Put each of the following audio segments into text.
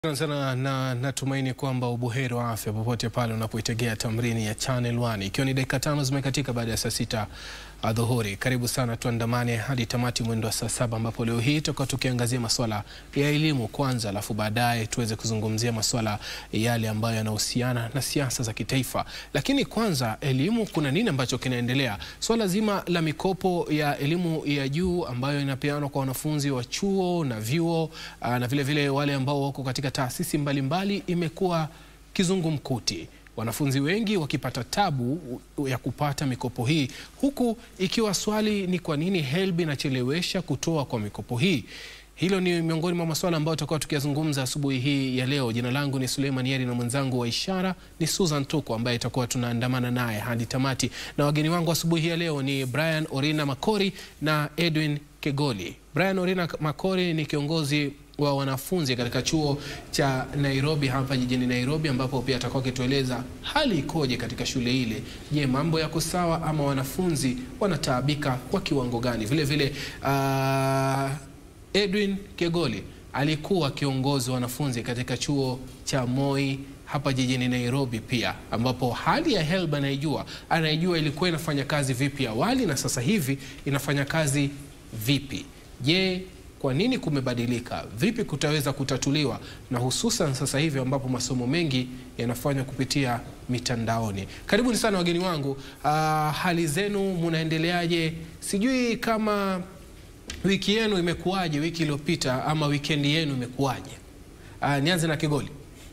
Shukran sana na natumaini kwamba ubuheri wa afya popote pale unapoitegea tamrini ya Channel One, ikiwa ni dakika tano zimekatika baada ya saa sita adhuhuri. Karibu sana, tuandamane hadi tamati mwendo wa saa saba ambapo leo hii tutakuwa tukiangazia masuala ya elimu kwanza, alafu baadaye tuweze kuzungumzia masuala yale ambayo yanahusiana na siasa za kitaifa. Lakini kwanza, elimu, kuna nini ambacho kinaendelea? Swala zima la mikopo ya elimu ya juu ambayo inapeanwa kwa wanafunzi wa chuo na vyuo aa, na vile vile wale ambao wako katika taasisi mbalimbali imekuwa kizungumkuti wanafunzi wengi wakipata tabu ya kupata mikopo hii, huku ikiwa swali ni kwa nini HELB inachelewesha kutoa kwa mikopo hii. Hilo ni miongoni mwa masuala ambayo tutakuwa tukiyazungumza asubuhi hii ya leo. Jina langu ni Suleiman Yeri na mwenzangu wa ishara ni Susan Tuko ambaye itakuwa tunaandamana naye hadi tamati, na wageni wangu asubuhi hii ya leo ni Brian Orina Makori na Edwin Kegoli. Brian Orina Makori ni kiongozi wa wanafunzi katika chuo cha Nairobi hapa jijini Nairobi, ambapo pia atakuwa akitueleza hali ikoje katika shule ile. Je, mambo yako sawa ama wanafunzi wanataabika kwa kiwango gani? Vile vile uh, Edwin Kegoli alikuwa kiongozi wa wanafunzi katika chuo cha Moi hapa jijini Nairobi pia, ambapo hali ya HELB anaijua, anaijua ilikuwa inafanya kazi vipi awali na sasa hivi inafanya kazi vipi. Je, kwa nini kumebadilika? Vipi kutaweza kutatuliwa, na hususan sasa hivi ambapo masomo mengi yanafanywa kupitia mitandaoni. Karibuni sana wageni wangu. Uh, hali zenu munaendeleaje? Sijui kama wiki yenu imekuwaje wiki iliyopita, ama wikendi yenu imekuwaje? Uh, nianze na Kigoli.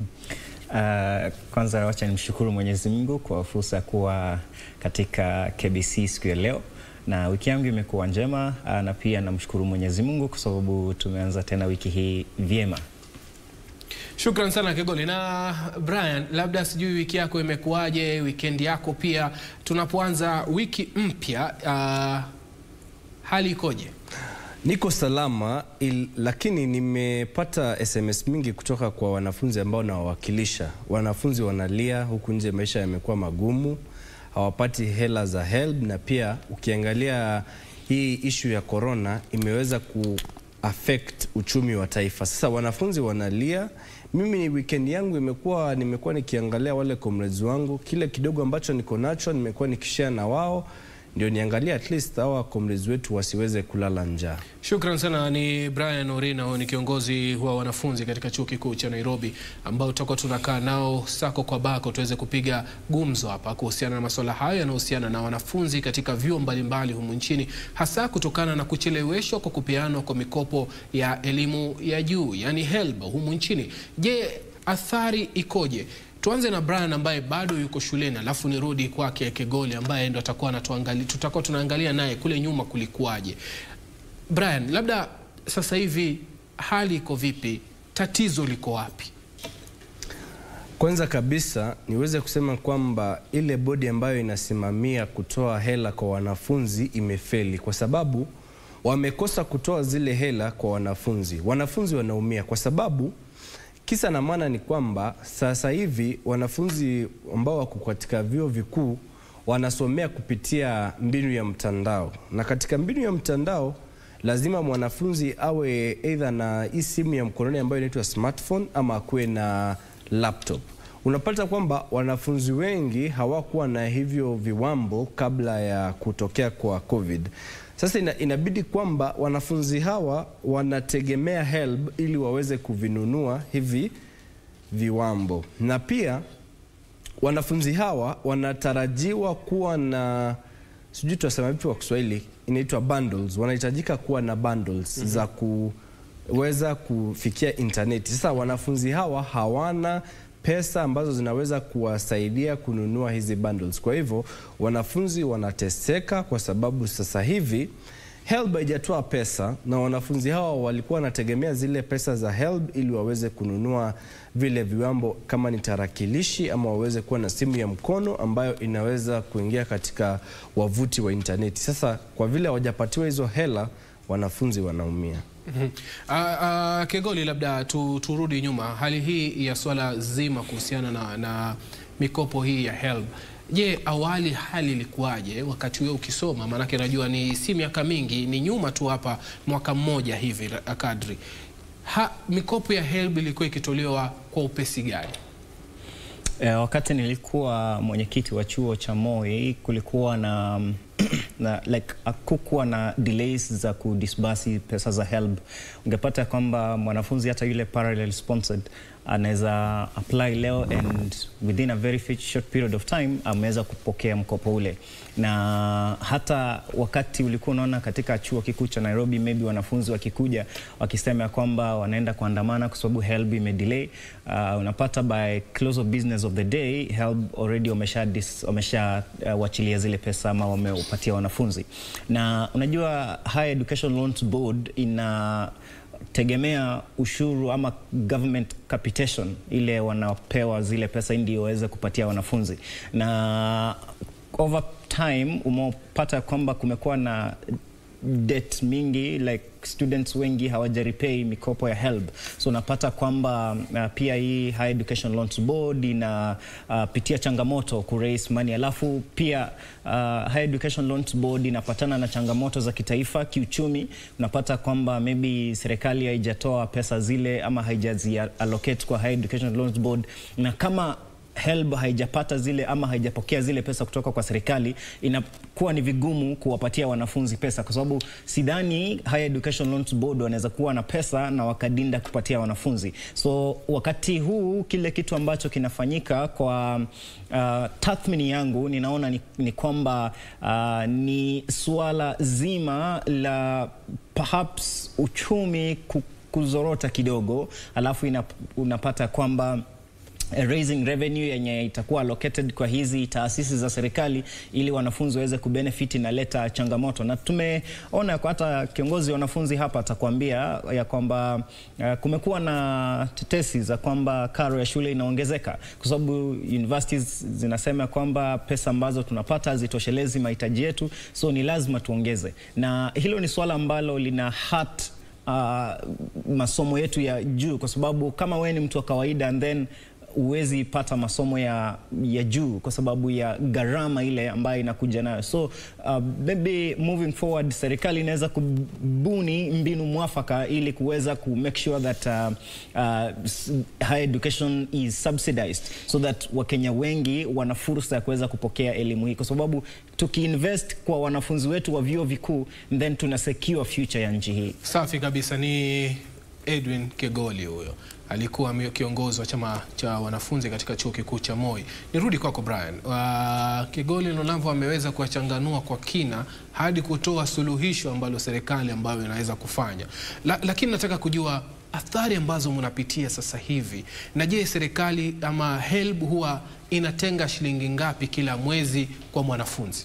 Uh, kwanza wacha nimshukuru Mwenyezi Mungu kwa fursa ya kuwa katika KBC siku ya leo na wiki yangu imekuwa njema na pia namshukuru Mwenyezi Mungu kwa sababu tumeanza tena wiki hii vyema. Shukran sana Kegoli. Na Brian, labda sijui wiki yako imekuwaje, weekend yako pia, tunapoanza wiki mpya, uh, hali ikoje? Niko salama il, lakini nimepata SMS mingi kutoka kwa wanafunzi ambao nawawakilisha. Wanafunzi wanalia huku nje, maisha yamekuwa magumu hawapati hela za HELB na pia ukiangalia hii ishu ya corona imeweza ku affect uchumi wa taifa. Sasa wanafunzi wanalia. Mimi weekend yangu imekuwa nimekuwa nikiangalia wale comrades wangu, kile kidogo ambacho niko nacho nimekuwa nikishare na wao ndio niangalia at least hawa comrades wetu wasiweze kulala njaa. Shukran sana. Ni Brian Orina, ni kiongozi wa wanafunzi katika chuo kikuu cha Nairobi, ambao tutakuwa tunakaa nao sako kwa bako tuweze kupiga gumzo hapa kuhusiana na masuala hayo yanayohusiana na wanafunzi katika vyuo mbalimbali humu nchini, hasa kutokana na kucheleweshwa kwa kupeanwa kwa mikopo ya elimu ya juu, yani HELB humu nchini. Je, athari ikoje? Tuanze na Brian ambaye bado yuko shuleni, alafu nirudi kwake Kegoli ambaye ndo atakuwa anatuangalia, tutakuwa tunaangalia naye kule nyuma kulikuwaje. Brian, labda sasa hivi hali iko vipi? Tatizo liko wapi? Kwanza kabisa niweze kusema kwamba ile bodi ambayo inasimamia kutoa hela kwa wanafunzi imefeli, kwa sababu wamekosa kutoa zile hela kwa wanafunzi. Wanafunzi wanaumia kwa sababu Kisa na maana ni kwamba sasa hivi wanafunzi ambao wako katika vyuo vikuu wanasomea kupitia mbinu ya mtandao, na katika mbinu ya mtandao lazima mwanafunzi awe either na hii simu ya mkononi ambayo inaitwa smartphone ama akuwe na laptop. Unapata kwamba wanafunzi wengi hawakuwa na hivyo viwambo kabla ya kutokea kwa COVID. Sasa ina, inabidi kwamba wanafunzi hawa wanategemea HELB ili waweze kuvinunua hivi viwambo, na pia wanafunzi hawa wanatarajiwa kuwa na sijui tunasema vipi kwa Kiswahili, inaitwa bundles. Wanahitajika kuwa na bundles mm -hmm. za kuweza kufikia intaneti. Sasa wanafunzi hawa hawana pesa ambazo zinaweza kuwasaidia kununua hizi bundles. Kwa hivyo wanafunzi wanateseka kwa sababu sasa hivi HELB haijatoa pesa na wanafunzi hawa walikuwa wanategemea zile pesa za HELB ili waweze kununua vile viwambo kama ni tarakilishi ama waweze kuwa na simu ya mkono ambayo inaweza kuingia katika wavuti wa intaneti. Sasa kwa vile hawajapatiwa hizo hela, wanafunzi wanaumia. Mm -hmm. Uh, uh, Kegoli, labda tu, turudi nyuma, hali hii ya swala zima kuhusiana na, na mikopo hii ya HELB Je, awali hali ilikuwaje wakati wewe ukisoma? Maanake najua ni si miaka mingi, ni nyuma tu hapa, mwaka mmoja hivi kadri. ha, mikopo ya HELB ilikuwa ikitolewa kwa upesi gani? Eh, wakati nilikuwa mwenyekiti wa chuo cha Moi kulikuwa na, na like hakukuwa na delays za kudisbasi pesa za HELB. Ungepata kwamba mwanafunzi hata yule parallel sponsored anaweza apply leo and within a very fit- short period of time ameweza kupokea mkopo ule, na hata wakati ulikuwa unaona katika chuo kikuu cha Nairobi, maybe wanafunzi wakikuja wakisema ya kwamba wanaenda kuandamana kwa sababu HELB imedelay, uh, unapata by close of business of the day HELB already wamesha dis- wamesha uh, wachilia zile pesa ama wamewapatia wanafunzi, na unajua Higher Education Loans Board ina tegemea ushuru ama government capitation ile wanapewa zile pesa ndio waweze kupatia wanafunzi, na over time umepata kwamba kumekuwa na debt mingi like students wengi hawajarepay mikopo ya HELB, so unapata kwamba uh, pia hii Higher Education Loans Board inapitia uh, changamoto ku raise money, alafu pia uh, Higher Education Loans Board inapatana na changamoto za kitaifa kiuchumi. Unapata kwamba maybe serikali haijatoa pesa zile ama haijazi allocate kwa Higher Education Loans Board, na kama HELB haijapata zile ama haijapokea zile pesa kutoka kwa serikali, inakuwa ni vigumu kuwapatia wanafunzi pesa, kwa sababu sidhani Higher Education Loans Board wanaweza kuwa na pesa na wakadinda kupatia wanafunzi. So wakati huu kile kitu ambacho kinafanyika kwa uh, tathmini yangu ninaona ni, ni kwamba uh, ni suala zima la perhaps uchumi ku- kuzorota kidogo, alafu inap, unapata kwamba eh, raising revenue yenye itakuwa allocated kwa hizi taasisi za serikali ili wanafunzi waweze kubenefit inaleta changamoto, na tumeona kwa hata kiongozi wa wanafunzi hapa atakwambia ya kwamba uh, kumekuwa na tetesi za kwamba karo ya shule inaongezeka kwa sababu universities zinasema kwamba pesa ambazo tunapata hazitoshelezi mahitaji yetu, so ni lazima tuongeze, na hilo ni swala ambalo lina hat uh, masomo yetu ya juu, kwa sababu kama wewe ni mtu wa kawaida and then huwezi pata masomo ya, ya juu kwa sababu ya gharama ile ambayo inakuja nayo. So uh, maybe moving forward serikali inaweza kubuni mbinu mwafaka ili kuweza ku make sure that uh, uh, s- higher education is subsidized so that Wakenya wengi wana fursa ya kuweza kupokea elimu hii, kwa sababu tukiinvest kwa wanafunzi wetu wa vyuo vikuu then tuna secure future ya nchi hii. Safi kabisa. Ni Edwin Kegoli huyo, alikuwa ame- kiongozi wa chama cha wanafunzi katika chuo kikuu cha Moi. Nirudi kwako Brian. Uh, Kegoli Lonavo ameweza kuwachanganua kwa kina hadi kutoa suluhisho ambalo serikali ambayo inaweza kufanya La, lakini nataka kujua athari ambazo mnapitia sasa hivi, na je, serikali ama HELB huwa inatenga shilingi ngapi kila mwezi kwa mwanafunzi?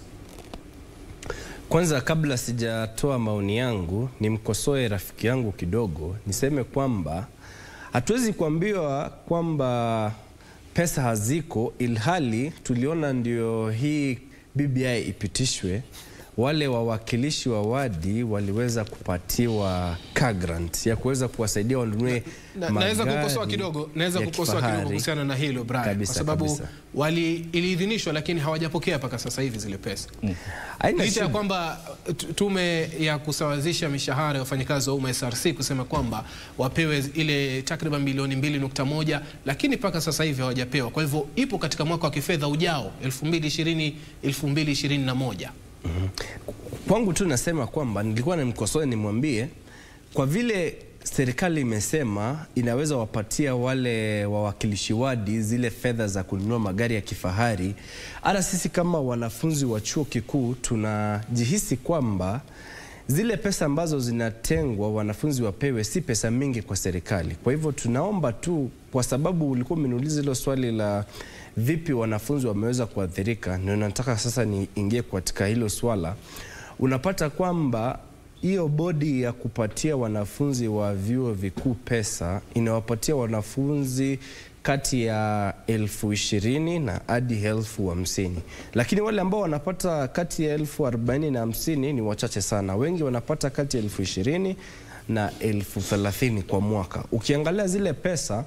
Kwanza, kabla sijatoa maoni yangu, nimkosoe rafiki yangu kidogo, niseme kwamba hatuwezi kuambiwa kwamba pesa haziko, ilhali tuliona ndio hii BBI ipitishwe, wale wawakilishi wa wadi waliweza kupatiwa car grant ya kuweza kuwasaidia wanunue Na- naweza magari kukosoa kidogo, naweza ya kukosoa kidogo kifahari. kuhusiana na hilo Brian, Kabisa, kwa sababu kabisa. wali iliidhinishwa lakini hawajapokea mpaka sasa hivi zile pesa Haina licha ya shida. kwamba tu- tume ya kusawazisha mishahara ya wafanyakazi wa umma SRC kusema kwamba wapewe ile takriban bilioni 2.1 lakini mpaka sasa hivi hawajapewa. Kwa hivyo ipo katika mwaka wa kifedha ujao 2020 2021. Kwangu tu nasema kwamba nilikuwa nimkosoe nimwambie, kwa vile serikali imesema inaweza wapatia wale wawakilishi wadi zile fedha za kununua magari ya kifahari, hata sisi kama wanafunzi wa chuo kikuu tunajihisi kwamba zile pesa ambazo zinatengwa wanafunzi wapewe si pesa mingi kwa serikali. Kwa hivyo tunaomba tu, kwa sababu ulikuwa umeniuliza hilo swali la vipi wanafunzi wameweza kuathirika, ndio nataka sasa niingie katika hilo swala. Unapata kwamba hiyo bodi ya kupatia wanafunzi wa vyuo vikuu pesa inawapatia wanafunzi kati ya elfu ishirini na hadi elfu hamsini lakini wale ambao wanapata kati ya elfu arobaini na hamsini ni wachache sana. Wengi wanapata kati ya elfu ishirini na elfu thelathini kwa mwaka. Ukiangalia zile pesa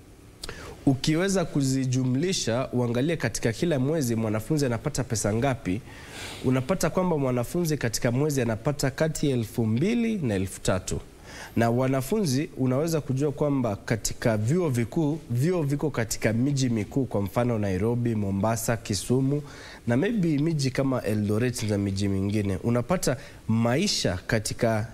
ukiweza kuzijumlisha uangalie katika kila mwezi mwanafunzi anapata pesa ngapi, unapata kwamba mwanafunzi katika mwezi anapata kati ya elfu mbili na elfu tatu na wanafunzi unaweza kujua kwamba katika vyuo vikuu, vyuo viko katika miji mikuu, kwa mfano Nairobi, Mombasa, Kisumu na maybe miji kama Eldoret na miji mingine, unapata maisha katika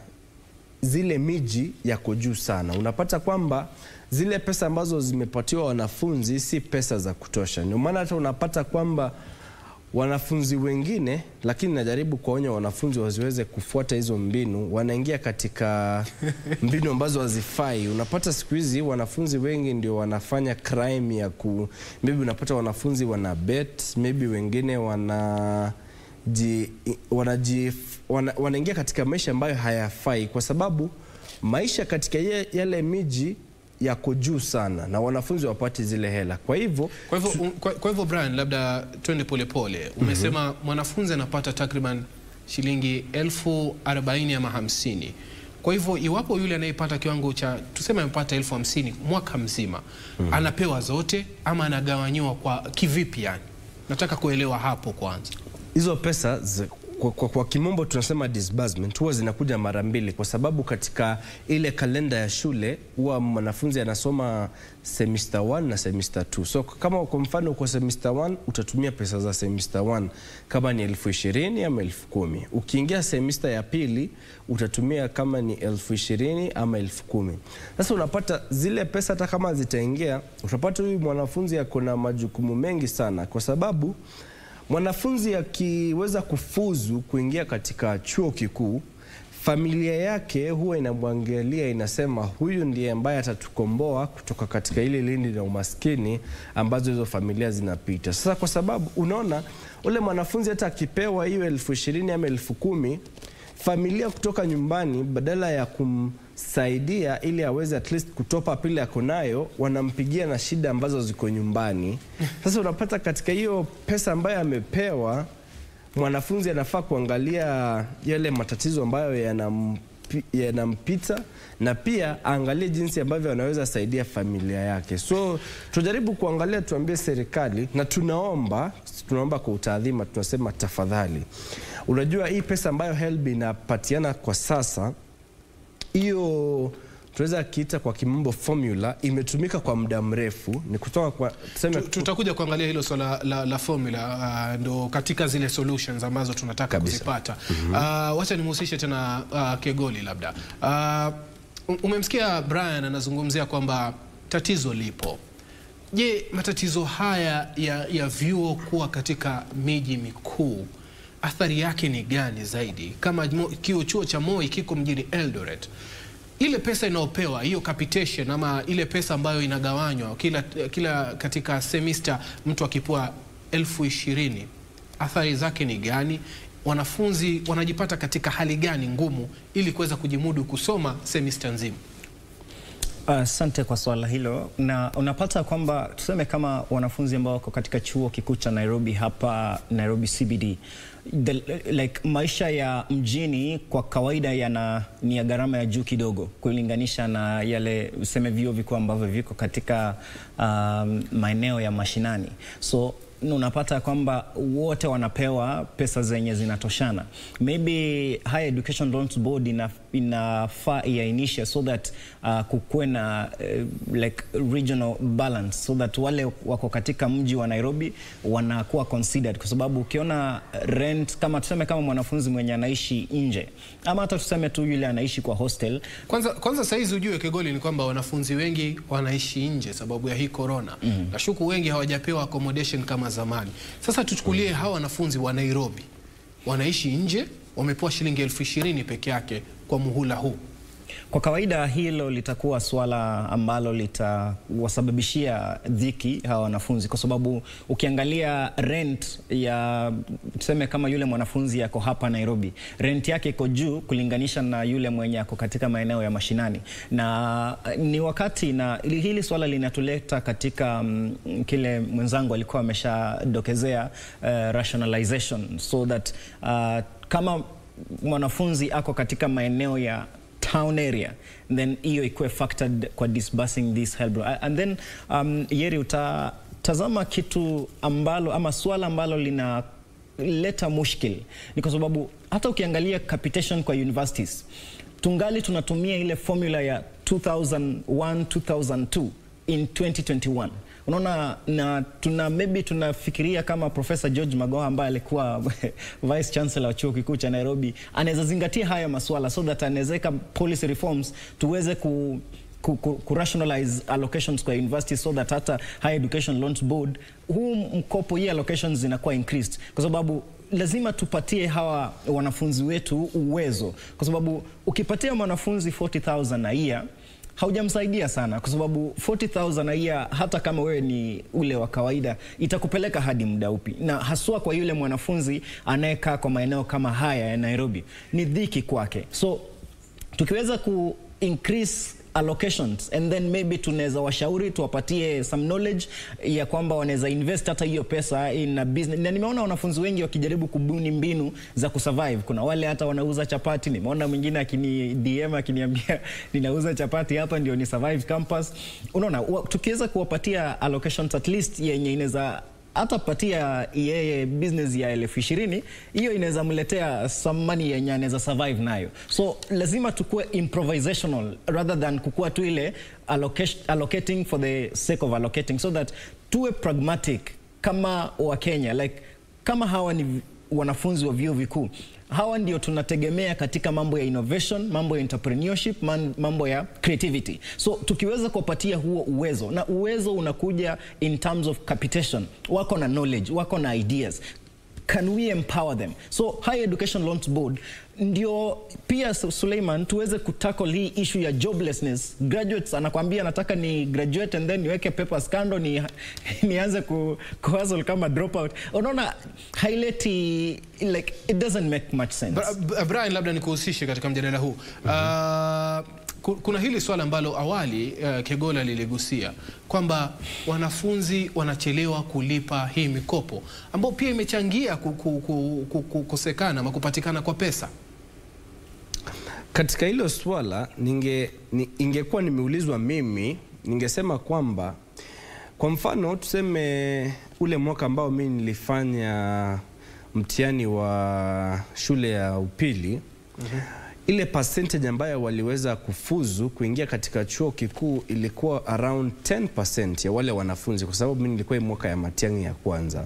zile miji yako juu sana. Unapata kwamba zile pesa ambazo zimepatiwa wanafunzi si pesa za kutosha. Ndio maana hata unapata kwamba wanafunzi wengine, lakini najaribu kuwaonya wanafunzi wasiweze kufuata hizo mbinu, wanaingia katika mbinu ambazo hazifai. Unapata siku hizi wanafunzi wengi ndio wanafanya crime ya ku maybe, unapata wanafunzi wana bet, maybe wengine wana ji, wanaji, wana, wanaingia katika maisha ambayo hayafai, kwa sababu maisha katika ye, yale miji yako juu sana na wanafunzi wapati zile hela. Kwa hivyo Kwa hivyo, um, kwa, kwa hivyo Brian, labda twende polepole. Umesema mwanafunzi anapata takriban shilingi elfu arobaini ama hamsini. Kwa hivyo iwapo yule anayepata kiwango cha tuseme amepata elfu hamsini mwaka mzima anapewa zote ama anagawanyiwa kwa kivipi? Yani nataka kuelewa hapo kwanza. hizo pesa zi, kwa, kwa, kwa kimombo tunasema disbursement huwa zinakuja mara mbili, kwa sababu katika ile kalenda ya shule huwa mwanafunzi anasoma semester 1 na semester 2. So kama kwa mfano kwa semester 1 utatumia pesa za semester 1 kama ni elfu ishirini ama elfu kumi. Ukiingia semester ya pili utatumia kama ni elfu ishirini ama elfu kumi. Sasa unapata zile pesa hata kama zitaingia, utapata huyu mwanafunzi ako na majukumu mengi sana kwa sababu mwanafunzi akiweza kufuzu kuingia katika chuo kikuu, familia yake huwa inamwangalia inasema, huyu ndiye ambaye atatukomboa kutoka katika ile lindi la umaskini ambazo hizo familia zinapita. Sasa kwa sababu unaona ule mwanafunzi hata akipewa hiyo elfu ishirini ama elfu kumi familia kutoka nyumbani badala ya kumsaidia ili aweze at least kutopa pile ako nayo, wanampigia na shida ambazo ziko nyumbani. Sasa unapata katika hiyo pesa ambayo amepewa, mwanafunzi anafaa kuangalia yale matatizo ambayo yanampi- yanampita na pia aangalie jinsi ambavyo anaweza saidia familia yake. So tunajaribu kuangalia, tuambie serikali na tunaomba, tunaomba kwa utaadhima, tunasema tafadhali, unajua hii pesa ambayo HELB inapatiana kwa sasa hiyo tunaweza kiita kwa kimombo formula imetumika kwa muda mrefu, ni kutoka kwa tuseme Tu- Tutakuja kuangalia hilo swala la, la formula uh, ndo katika zile solutions ambazo tunataka Kabisa. kuzipata. Uh, wacha nimhusishe tena uh, Kegoli labda. Uh, umemsikia Brian anazungumzia kwamba tatizo lipo. Je, matatizo haya ya, ya vyuo kuwa katika miji mikuu athari yake ni gani zaidi? Kama mo- kio chuo cha Moi kiko mjini Eldoret, ile pesa inayopewa hiyo capitation ama ile pesa ambayo inagawanywa kila, kila katika semester mtu akipewa elfu ishirini athari zake ni gani? Wanafunzi wanajipata katika hali gani ngumu ili kuweza kujimudu kusoma semester nzima? Asante kwa swala hilo, na unapata kwamba tuseme kama wanafunzi ambao wako katika chuo kikuu cha Nairobi hapa Nairobi CBD the, like maisha ya mjini kwa kawaida yana ni ya gharama ya juu kidogo kulinganisha na yale useme vyuo vikuu ambavyo viko katika um, maeneo ya mashinani so unapata kwamba wote wanapewa pesa zenye zinatoshana. Maybe Higher Education Loans Board ina, inafaa iainishe so that uh, kukuwe na uh, like regional balance so that wale wako katika mji wa Nairobi wanakuwa considered, kwa sababu ukiona rent kama tuseme kama mwanafunzi mwenye anaishi nje ama hata tuseme tu yule anaishi kwa hostel Kwanza, kwanza saizi ujue Kegoli ni kwamba wanafunzi wengi wanaishi nje sababu ya hii corona. mm Nashuku wengi hawajapewa accommodation kama zamani. Sasa tuchukulie hawa wanafunzi wa Nairobi wanaishi nje, wamepewa shilingi elfu ishirini peke yake kwa muhula huu. Kwa kawaida hilo litakuwa swala ambalo litawasababishia dhiki hawa wanafunzi, kwa sababu ukiangalia rent ya tuseme kama yule mwanafunzi yako hapa Nairobi, rent yake iko juu kulinganisha na yule mwenye ako katika maeneo ya mashinani, na ni wakati na hili hili swala linatuleta katika mm, kile mwenzangu alikuwa ameshadokezea uh, rationalization so that uh, kama mwanafunzi ako katika maeneo ya town area then hiyo ikuwe factored kwa disbursing this help and then um, Yeri utatazama kitu ambalo ama swala ambalo lina leta mushkil ni kwa sababu hata ukiangalia capitation kwa universities tungali tunatumia ile formula ya 2001 2002 in 2021 unaona na tuna maybe tunafikiria kama Profesa George Magoha ambaye alikuwa vice chancellor wa chuo kikuu cha Nairobi anaweza zingatia haya masuala so that anawezeka policy reforms tuweze ku ku, ku, ku rationalize allocations kwa university so that hata higher education loans board huu mkopo hii allocations zinakuwa increased kwa sababu lazima tupatie hawa wanafunzi wetu uwezo kwa sababu ukipatia mwanafunzi 40000 a year haujamsaidia sana kwa sababu 40000 a year hata kama wewe ni ule wa kawaida itakupeleka hadi muda upi na haswa kwa yule mwanafunzi anayekaa kwa maeneo kama haya ya Nairobi ni dhiki kwake so tukiweza ku increase allocations and then maybe tunaweza washauri tuwapatie some knowledge ya kwamba wanaweza invest hata hiyo pesa in a business. Na nimeona wanafunzi wengi wakijaribu kubuni mbinu za kusurvive. Kuna wale hata wanauza chapati, nimeona mwingine akini DM akiniambia ninauza chapati hapa ndio ni survive campus. Unaona, wa- tukiweza kuwapatia allocations at least yenye inaweza hata patia yeye business ya elfu ishirini hiyo inaweza mletea some money yenye anaweza survive nayo so lazima tukue improvisational rather than kukua tu ile allocation, allocating for the sake of allocating so that tuwe pragmatic kama wakenya like kama hawa ni wanafunzi wa vyuo vikuu hawa ndio tunategemea katika mambo ya innovation, mambo ya entrepreneurship, man- mambo ya creativity. So tukiweza kuwapatia huo uwezo, na uwezo unakuja in terms of capitation, wako na knowledge, wako na ideas can we empower them so higher education loans board ndio pia Su- Suleiman tuweze kutackle hii issue ya joblessness graduates anakwambia nataka ni graduate and then niweke papers kando ni nianze ku, ku hustle kama dropout unaona haileti like it doesn't make much sense Bra- Bra- Brian, labda nikuhusishe katika mjadala huu Ah, ku- kuna hili swala ambalo awali uh, Kegola liligusia kwamba wanafunzi wanachelewa kulipa hii mikopo ambayo pia imechangia ku- ku- ku- ku- ku- kukosekana ama kupatikana kwa pesa. Katika hilo swala ninge, ni, ingekuwa nimeulizwa mimi ningesema kwamba kwa mfano tuseme ule mwaka ambao mimi nilifanya mtihani wa shule ya upili ile percentage ambayo waliweza kufuzu kuingia katika chuo kikuu ilikuwa around 10% ya wale wanafunzi, kwa sababu mimi nilikuwa hii mwaka ya mtihani ya kwanza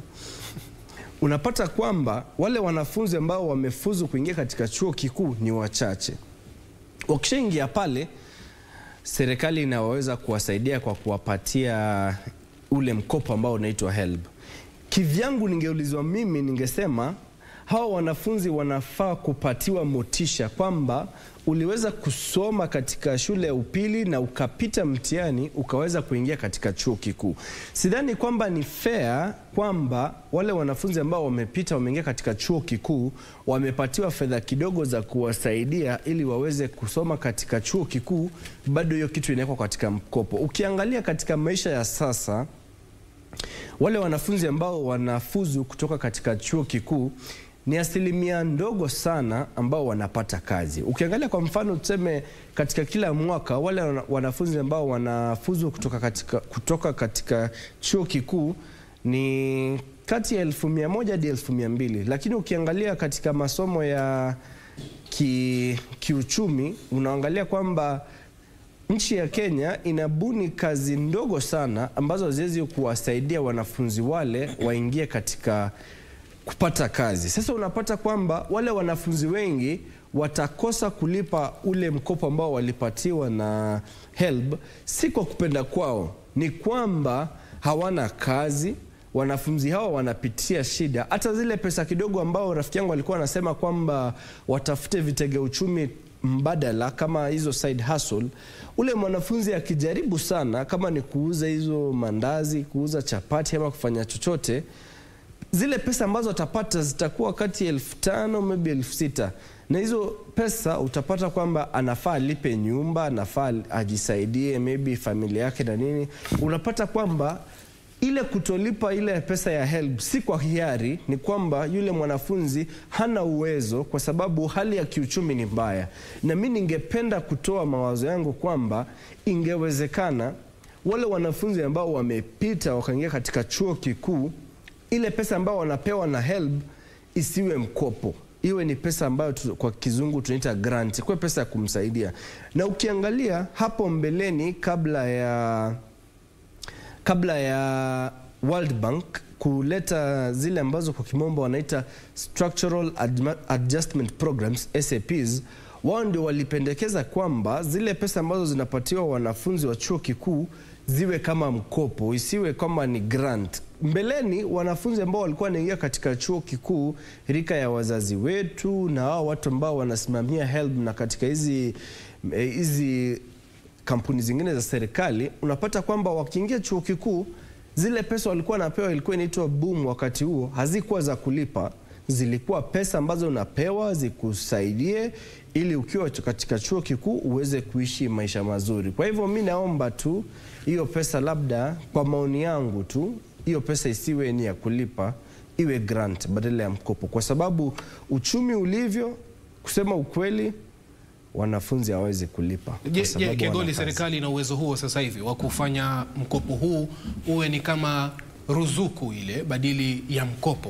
unapata kwamba wale wanafunzi ambao wamefuzu kuingia katika chuo kikuu ni wachache. Wakishaingia pale, serikali inaweza kuwasaidia kwa kuwapatia ule mkopo ambao unaitwa HELB. Kivyangu ningeulizwa mimi, ningesema hawa wanafunzi wanafaa kupatiwa motisha kwamba uliweza kusoma katika shule ya upili na ukapita mtihani ukaweza kuingia katika chuo kikuu. Sidhani kwamba ni fair kwamba wale wanafunzi ambao wamepita wameingia katika chuo kikuu wamepatiwa fedha kidogo za kuwasaidia ili waweze kusoma katika chuo kikuu, bado hiyo kitu inawekwa katika mkopo. Ukiangalia katika maisha ya sasa wale wanafunzi ambao wanafuzu kutoka katika chuo kikuu ni asilimia ndogo sana ambao wanapata kazi. Ukiangalia kwa mfano, tuseme katika kila mwaka wale wana- wanafunzi ambao wanafuzu kutoka katika, kutoka katika chuo kikuu ni kati ya elfu mia moja hadi elfu mia mbili lakini ukiangalia katika masomo ya ki, kiuchumi unaangalia kwamba nchi ya Kenya inabuni kazi ndogo sana ambazo haziwezi kuwasaidia wanafunzi wale waingie katika kupata kazi. Sasa unapata kwamba wale wanafunzi wengi watakosa kulipa ule mkopo ambao walipatiwa na HELB, si kwa kupenda kwao, ni kwamba hawana kazi. Wanafunzi hawa wanapitia shida. Hata zile pesa kidogo ambao rafiki yangu alikuwa anasema kwamba watafute vitega uchumi mbadala kama hizo side hustle, ule mwanafunzi akijaribu sana, kama ni kuuza hizo mandazi, kuuza chapati ama kufanya chochote, zile pesa ambazo atapata zitakuwa kati ya elfu tano maybe elfu sita na hizo pesa utapata kwamba anafaa alipe nyumba, anafaa ajisaidie maybe familia yake na nini. Unapata kwamba ile kutolipa ile pesa ya HELB si kwa hiari, ni kwamba yule mwanafunzi hana uwezo, kwa sababu hali ya kiuchumi ni mbaya. Na mi ningependa kutoa mawazo yangu kwamba ingewezekana wale wanafunzi ambao wamepita wakaingia katika chuo kikuu ile pesa ambayo wanapewa na HELB isiwe mkopo, iwe ni pesa ambayo tu, kwa kizungu tunaita grant, kwa pesa ya kumsaidia. Na ukiangalia hapo mbeleni kabla ya kabla ya World Bank kuleta zile ambazo kwa kimombo wanaita structural Adma- adjustment programs SAPs, wao ndio walipendekeza kwamba zile pesa ambazo zinapatiwa wanafunzi wa chuo kikuu ziwe kama mkopo, isiwe kama ni grant. Mbeleni wanafunzi ambao walikuwa wanaingia katika chuo kikuu, rika ya wazazi wetu na hao watu ambao wanasimamia HELB na katika hizi eh, hizi kampuni zingine za serikali, unapata kwamba wakiingia chuo kikuu zile pesa walikuwa wanapewa ilikuwa inaitwa boom wakati huo, hazikuwa za kulipa, zilikuwa pesa ambazo unapewa zikusaidie ili ukiwa katika chuo kikuu uweze kuishi maisha mazuri. Kwa hivyo mi naomba tu hiyo pesa, labda kwa maoni yangu tu, hiyo pesa isiwe ni ya kulipa, iwe grant badala ya mkopo, kwa sababu uchumi ulivyo, kusema ukweli, wanafunzi hawawezi kulipa kwa Je, sababu je, Kegoli, wana kazi. serikali ina uwezo huo sasa hivi wa kufanya mkopo huu uwe ni kama ruzuku ile badili ya mkopo?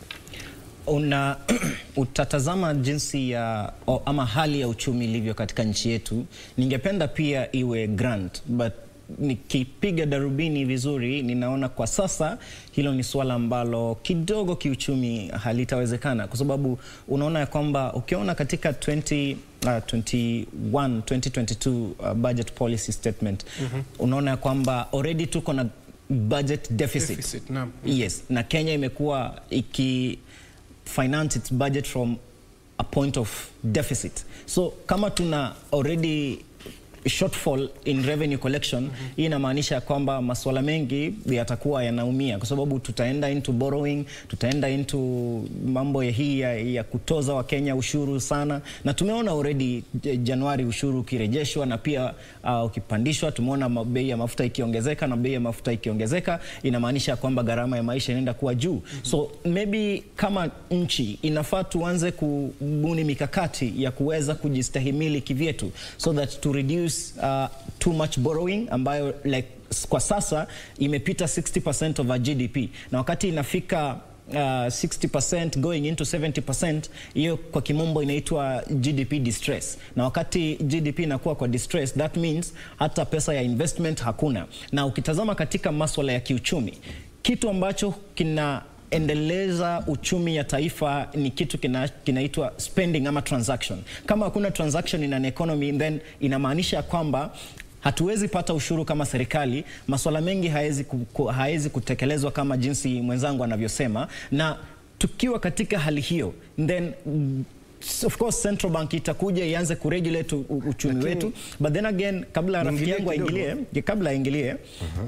una utatazama jinsi ya o, ama hali ya uchumi ilivyo katika nchi yetu. Ningependa pia iwe grant but nikipiga darubini vizuri, ninaona kwa sasa hilo ni suala ambalo kidogo kiuchumi halitawezekana, kwa sababu unaona ya kwamba ukiona katika 20, uh, 21 2022 uh, budget policy statement unaona ya kwamba already tuko na budget deficit, Deficit, naam. Yes, na Kenya imekuwa iki finance its budget from a point of deficit. So kama tuna already shortfall in revenue collection hii inamaanisha kwamba masuala mengi yatakuwa yanaumia kwa sababu tutaenda into borrowing, tutaenda into mambo ya hii ya, ya kutoza Wakenya ushuru sana, na tumeona already eh, Januari ushuru ukirejeshwa na pia uh, ukipandishwa. Tumeona ma- bei ya mafuta ikiongezeka, na bei ya mafuta ikiongezeka inamaanisha kwamba gharama ya maisha inaenda kuwa juu. So maybe kama nchi inafaa tuanze kubuni mikakati ya kuweza kujistahimili kivyetu so that to reduce uh, too much borrowing ambayo like s- kwa sasa imepita 60% of our GDP na wakati inafika uh, 60% going into 70% hiyo kwa kimombo inaitwa GDP distress na wakati GDP inakuwa kwa distress that means hata pesa ya investment hakuna na ukitazama katika maswala ya kiuchumi kitu ambacho kina endeleza uchumi ya taifa ni kitu kina- kinaitwa spending ama transaction. Kama hakuna transaction in an economy then inamaanisha kwamba hatuwezi pata ushuru kama serikali, masuala mengi haezi, ku, ku, haezi kutekelezwa kama jinsi mwenzangu anavyosema, na tukiwa katika hali hiyo then mm, of course central bank itakuja ianze kuregulate u- u- uchumi wetu, but then again, kabla rafiki Niingilie yangu kidogo. aingilie, kabla aingilie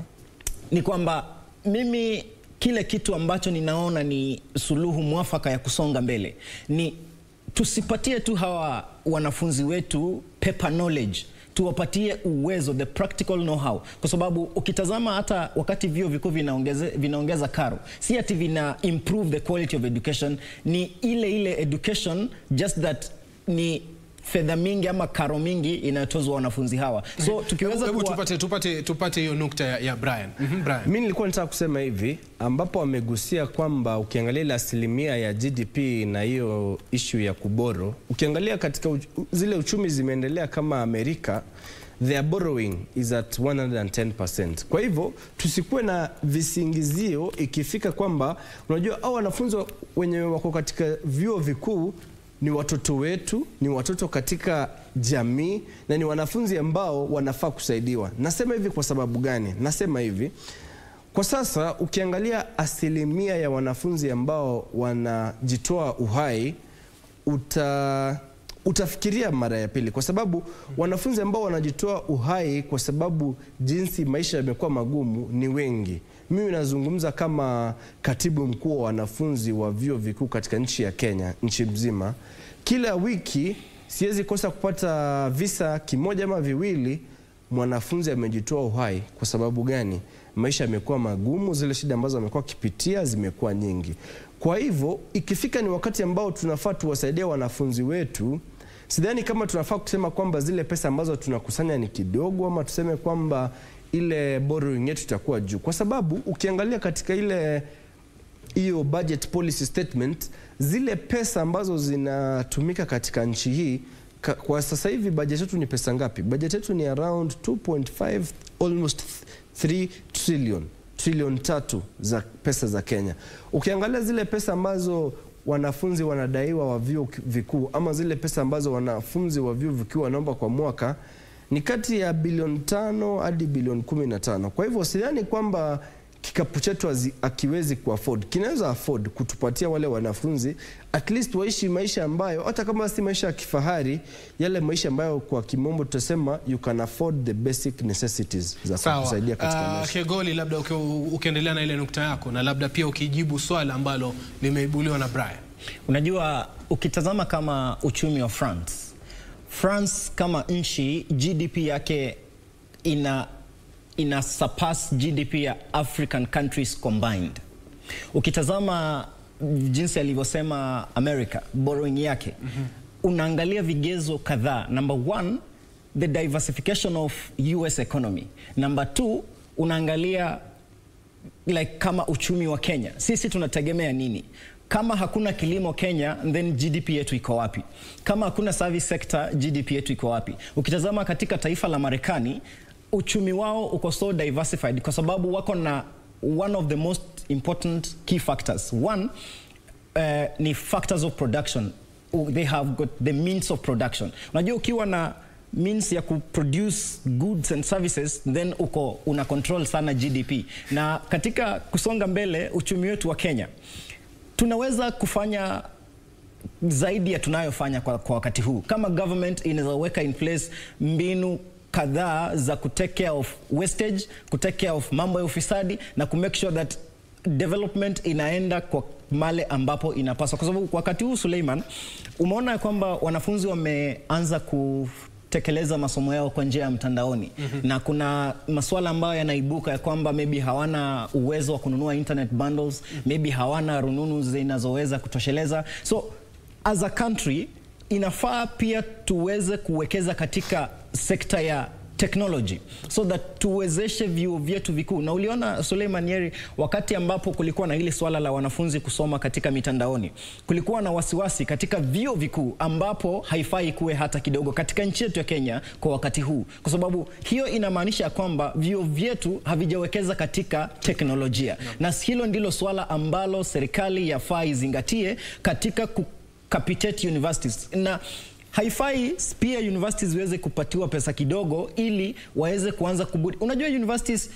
ni kwamba mimi kile kitu ambacho ninaona ni suluhu mwafaka ya kusonga mbele ni tusipatie tu hawa wanafunzi wetu paper knowledge tuwapatie uwezo the practical know-how kwa sababu ukitazama hata wakati vyuo vikuu vinaongeze, vinaongeza karo si ati vina improve the quality of education ni ile ile education just that ni fedha mingi ama karo mingi inayotozwa wanafunzi hawa so tukiweza Hebu kuwa- tupate tupate tupate hiyo nukta ya, ya Brian. Mhm, Brian. Mi nilikuwa nataka kusema hivi ambapo amegusia kwamba ukiangalia ile asilimia ya GDP na hiyo ishu ya kuboro, ukiangalia katika uch zile uchumi zimeendelea kama Amerika, their borrowing is at 110%. Kwa hivyo tusikuwe na visingizio ikifika kwamba unajua au wanafunzi wenye wako katika vyuo vikuu ni watoto wetu, ni watoto katika jamii na ni wanafunzi ambao wanafaa kusaidiwa. Nasema hivi kwa sababu gani? Nasema hivi kwa sasa, ukiangalia asilimia ya wanafunzi ambao wanajitoa uhai uta utafikiria mara ya pili, kwa sababu wanafunzi ambao wanajitoa uhai kwa sababu jinsi maisha yamekuwa magumu ni wengi. Mimi nazungumza kama katibu mkuu wa wanafunzi wa vyuo vikuu katika nchi ya Kenya, nchi mzima. Kila wiki siwezi kosa kupata visa kimoja ama viwili mwanafunzi amejitoa uhai. Kwa sababu gani? Maisha yamekuwa magumu, zile shida ambazo amekuwa akipitia zimekuwa nyingi. Kwa hivyo ikifika ni wakati ambao tunafaa tuwasaidie wanafunzi wetu, sidhani kama tunafaa kusema kwamba zile pesa ambazo tunakusanya ni kidogo, ama tuseme kwamba ile borrowing yetu itakuwa juu, kwa sababu ukiangalia katika ile hiyo budget policy statement, zile pesa ambazo zinatumika katika nchi hii ka, kwa sasa hivi budget yetu ni pesa ngapi? Budget yetu ni around 2.5 almost 3 trillion trilioni tatu za pesa za Kenya. Ukiangalia zile pesa ambazo wanafunzi wanadaiwa wa vyuo vikuu ama zile pesa ambazo wanafunzi wa vyuo vikuu wanaomba kwa mwaka ni kati ya bilioni tano hadi bilioni kumi na tano. Kwa hivyo sidhani kwamba kikapu chetu hazi- akiwezi kuafford, kinaweza afford kutupatia wale wanafunzi at least waishi maisha ambayo hata kama si maisha ya kifahari, yale maisha ambayo kwa kimombo tutasema you can afford the basic necessities za Sawa. kusaidia katika Ah, maisha. Kegoli, labda uki- ukiendelea na ile nukta yako na labda pia ukijibu swala ambalo limeibuliwa na Brian. Unajua, ukitazama kama uchumi wa France, France kama nchi GDP yake ina, ina surpass GDP ya African countries combined. Ukitazama jinsi alivyosema America borrowing yake unaangalia vigezo kadhaa. Number one, the diversification of US economy. Number two, unaangalia like kama uchumi wa Kenya, sisi tunategemea nini? Kama hakuna kilimo Kenya, then GDP yetu iko wapi? Kama hakuna service sector, GDP yetu iko wapi? Ukitazama katika taifa la Marekani, uchumi wao uko so diversified kwa sababu wako na one of the most important key factors. One, uh, ni factors of production. Uh, They have got the means of production. Unajua ukiwa na means ya kuproduce goods and services then uko una control sana GDP. Na katika kusonga mbele uchumi wetu wa Kenya tunaweza kufanya zaidi ya tunayofanya kwa, kwa wakati huu. Kama government inaweza weka in place mbinu kadhaa za kutake care of wastage, kutake care of mambo ya ufisadi na kumake sure that development inaenda kwa male ambapo inapaswa, kwa sababu kwa wakati huu Suleiman, umeona ya kwamba wanafunzi wameanza kutekeleza masomo yao kwa njia ya mtandaoni na kuna masuala ambayo yanaibuka ya kwamba maybe hawana uwezo wa kununua internet bundles, maybe hawana rununu zinazoweza kutosheleza so as a country inafaa pia tuweze kuwekeza katika sekta ya technology so that tuwezeshe vyuo vyetu vikuu. Na uliona Suleiman Yeri, wakati ambapo kulikuwa na hili swala la wanafunzi kusoma katika mitandaoni, kulikuwa na wasiwasi katika vyuo vikuu ambapo haifai kuwe hata kidogo katika nchi yetu ya Kenya kwa wakati huu, kwa sababu hiyo inamaanisha ya kwamba vyuo vyetu havijawekeza katika teknolojia, na hilo ndilo swala ambalo serikali yafaa izingatie katika ku capitate universities na haifai pia universities ziweze kupatiwa pesa kidogo ili waweze kuanza kubudi. Unajua universities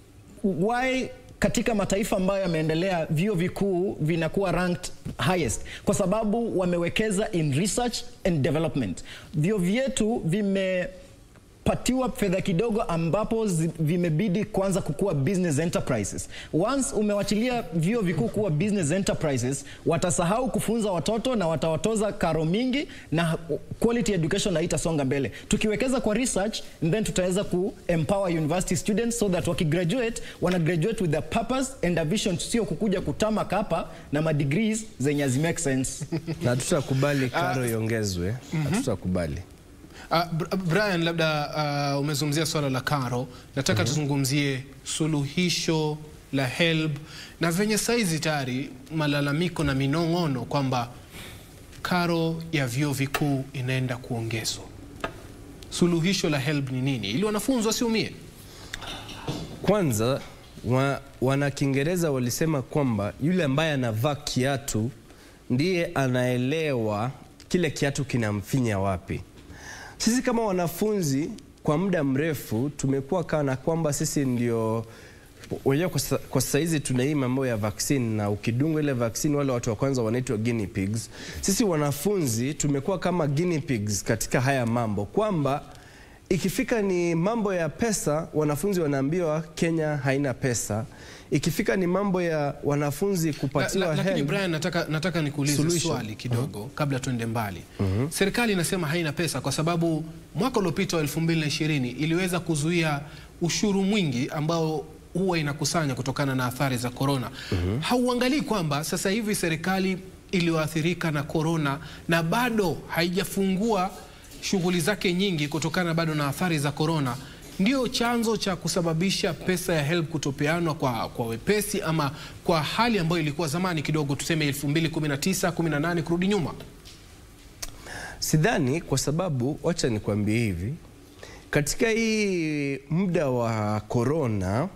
why katika mataifa ambayo yameendelea vyuo vikuu vinakuwa ranked highest kwa sababu wamewekeza in research and development. Vyuo vyetu vime patiwa fedha kidogo ambapo zi- vimebidi kuanza kukua business enterprises. Once umewachilia vyuo vikuu kuwa business enterprises, watasahau kufunza watoto na watawatoza karo mingi na quality education haitasonga mbele. Tukiwekeza kwa research, then tutaweza ku empower university students so that wakigraduate wana graduate with a purpose and a vision, sio kukuja kutama hapa na madegrees zenye hazi make sense. na hatutakubali karo iongezwe, hatutakubali. Uh, Brian, labda uh, umezungumzia swala la karo, nataka tuzungumzie suluhisho la HELB na venye saizi tayari malalamiko na minong'ono kwamba karo ya vyuo vikuu inaenda kuongezwa. Suluhisho la HELB ni nini ili wanafunzi wasiumie? Kwanza wa, wana Kiingereza walisema kwamba yule ambaye anavaa kiatu ndiye anaelewa kile kiatu kinamfinya wapi. Sisi kama wanafunzi kwa muda mrefu tumekuwa kana kwamba sisi ndio wenyewe kwa sa- kwa sasa hizi tuna hii mambo ya vaccine na ukidungwa ile vaccine wale watu wa kwanza wanaitwa guinea pigs. Sisi wanafunzi tumekuwa kama guinea pigs katika haya mambo kwamba ikifika ni mambo ya pesa wanafunzi wanaambiwa Kenya haina pesa. Ikifika ni mambo ya wanafunzi La, kupatiwa la, lakini help, Brian, nataka, nataka nikuulize Solution. swali kidogo kabla tuende mbali. Serikali inasema haina pesa kwa sababu mwaka uliopita wa 2020 iliweza kuzuia ushuru mwingi ambao huwa inakusanya kutokana na athari za korona. Hauangalii kwamba sasa hivi serikali iliyoathirika na korona na bado haijafungua shughuli zake nyingi kutokana bado na athari za korona ndio chanzo cha kusababisha pesa ya HELB kutopeanwa kwa, kwa wepesi ama kwa hali ambayo ilikuwa zamani kidogo, tuseme 2019 18 kurudi nyuma? Sidhani, kwa sababu wacha nikwambie hivi, katika hii muda wa corona,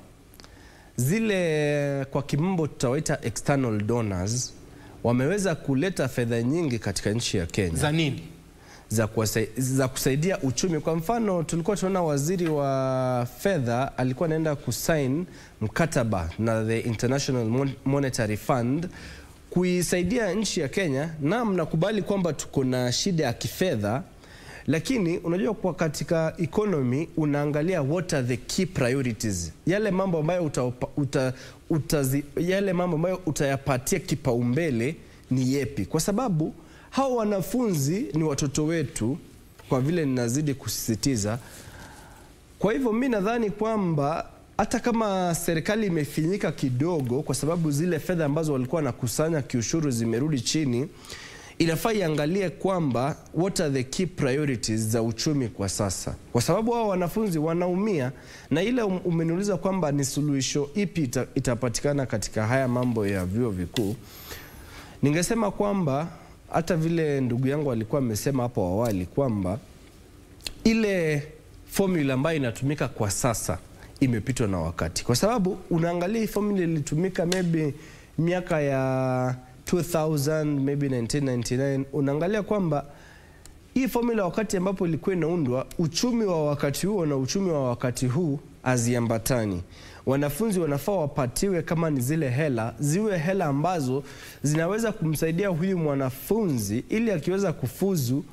zile kwa kimombo tutawaita external donors wameweza kuleta fedha nyingi katika nchi ya Kenya Za nini? za, kuwasai, za kusaidia uchumi. Kwa mfano, tulikuwa tunaona waziri wa fedha alikuwa anaenda kusign mkataba na the International Mon- Monetary Fund kuisaidia nchi ya Kenya. Na mnakubali kwamba tuko na shida ya kifedha, lakini unajua kwa katika economy unaangalia what are the key priorities, yale mambo ambayo uta, uta, utazi, yale mambo ambayo utayapatia kipaumbele ni yepi, kwa sababu hao wanafunzi ni watoto wetu, kwa vile ninazidi kusisitiza. Kwa hivyo mi nadhani kwamba hata kama serikali imefinyika kidogo, kwa sababu zile fedha ambazo walikuwa wanakusanya kiushuru zimerudi chini, inafaa iangalie kwamba what are the key priorities za uchumi kwa sasa, kwa sababu hao wanafunzi wanaumia, na ile um- umeniuliza kwamba ni suluhisho ipi ita, itapatikana katika haya mambo ya vyuo vikuu. Ningesema kwamba hata vile ndugu yangu alikuwa amesema hapo awali kwamba ile formula ambayo inatumika kwa sasa imepitwa na wakati, kwa sababu unaangalia hii formula ilitumika maybe miaka ya 2000 maybe 1999 unaangalia kwamba hii formula wakati ambapo ilikuwa inaundwa, uchumi wa wakati huo na uchumi wa wakati huu haziambatani. Wanafunzi wanafaa wapatiwe, kama ni zile hela, ziwe hela ambazo zinaweza kumsaidia huyu mwanafunzi ili akiweza kufuzu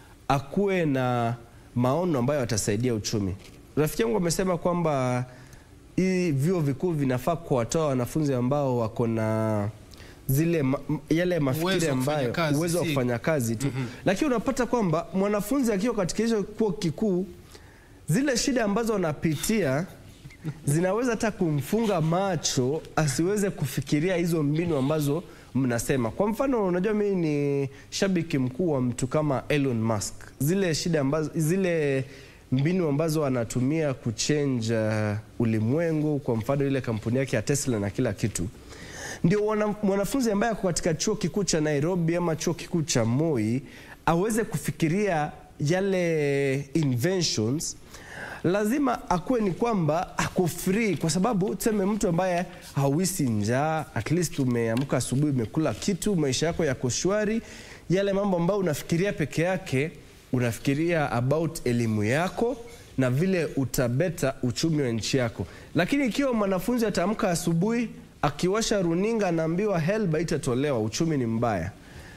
akuwe na maono ambayo atasaidia uchumi. Rafiki yangu amesema kwamba hii vyuo vikuu vinafaa kuwatoa wanafunzi ambao wako na zile ma, m- yale mafikiri Uwezo wa kufanya ambayo kazi, uwezo wa si- kufanya kazi tu lakini unapata kwamba mwanafunzi akiwa katika hicho chuo kikuu zile shida ambazo anapitia zinaweza hata kumfunga macho asiweze kufikiria hizo mbinu ambazo mnasema. Kwa mfano, unajua mimi ni shabiki mkuu wa mtu kama Elon Musk, zile shida ambazo, zile mbinu ambazo anatumia kuchange uh, ulimwengu, kwa mfano ile kampuni yake ya Tesla na kila kitu ndio wana- mwanafunzi ambaye ako katika chuo kikuu cha Nairobi ama chuo kikuu cha Moi aweze kufikiria yale inventions, lazima akuwe ni kwamba ako free, kwa sababu tuseme mtu ambaye hauisi njaa, at least umeamka asubuhi, umekula kitu, maisha yako yako shwari, yale mambo ambayo unafikiria peke yake, unafikiria about elimu yako na vile utabeta uchumi wa nchi yako. Lakini ikiwa mwanafunzi ataamka asubuhi akiwasha runinga anaambiwa HELB haitatolewa, uchumi ni mbaya.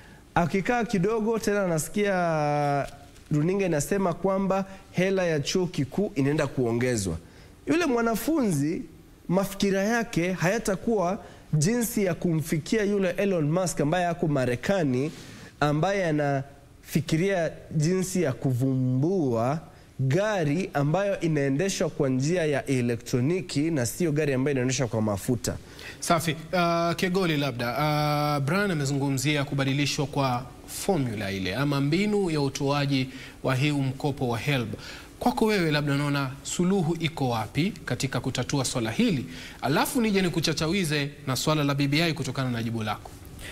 Akikaa kidogo tena anasikia runinga inasema kwamba hela ya chuo kikuu inaenda kuongezwa. Yule mwanafunzi mafikira yake hayatakuwa jinsi ya kumfikia yule Elon Musk ambaye ako Marekani, ambaye anafikiria jinsi ya kuvumbua gari ambayo inaendeshwa kwa njia ya elektroniki na sio gari ambayo inaendeshwa kwa mafuta. Safi. Uh, Kegoli, labda uh, Brian amezungumzia kubadilishwa kwa formula ile ama mbinu ya utoaji wa hii mkopo wa HELB. Kwako wewe, labda unaona suluhu iko wapi katika kutatua swala hili, alafu nije nikuchachawize na swala la BBI kutokana na jibu lako.